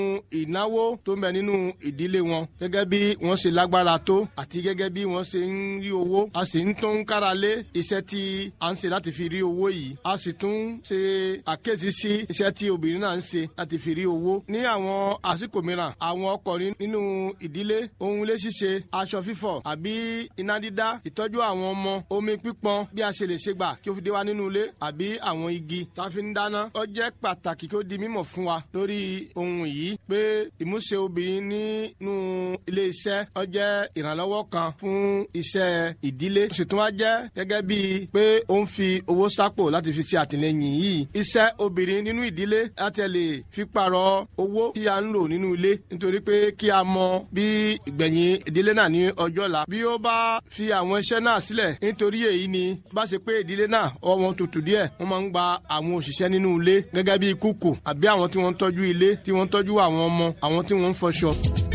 ìnáwó tó ń bẹ nínú ìdílé wọn gẹ́gẹ́ bí wọ́n ṣe lágbára tó àti gẹ́gẹ́ bí wọ́n ṣe ń rí owó a sì ń tún kára lé iṣẹ́ tí a ń ṣe láti fi rí owó yìí a sì tún ṣe àkéjì sí iṣẹ́ tí obìnrin náà ń ṣe láti fi rí owó ní àwọn àsìkò mìíràn àwọn ọkùnrin nínú ìdílé ohun ilé ṣíṣe aṣọ fífọ̀ àbí iná dídá ìtọ́jú àwọn ọmọ omi pípọn bí a ṣe lè ṣe gbà kí ó fi dé wa nínú ilé àbí àwọn igi tá a fi ń dáná ó jẹ́ pàtàkì kí ó di mímọ̀ fún wa lórí ohun yìí pé ìmúṣe obìnrin nínú ilé iṣẹ́ ó jẹ́ ìrànlọ́wọ́ kan fún iṣẹ́ ìdílé ó sì tún wá jẹ́ gẹ́gẹ́ bíi pé ó ń fi owó sápò láti fi ṣe àtìlẹ́yìn yìí iṣẹ́ obìnrin nínú ìdílé láti lè fi pààrọ̀ owó tí a ń lò nínú ilé nítorí pé kí a mọ bí ìgbẹ̀yìn ìdílé náà ní ọjọ́ la bí ó bá fi àwọn iṣẹ́ náà sílẹ̀ nítorí èyí ni bá ṣe pé ìdílé náà ọwọ́ wọn tutù díẹ̀ wọ́n máa ń gba àwọn òṣìṣẹ́ nínú ilé gẹ́gẹ́ bíi kúkù àbí àwọn tí wọ́n ń tọ́jú ilé tí wọ́n ń tọ́jú àwọn ọmọ àwọn tí wọ́n ń fọṣọ.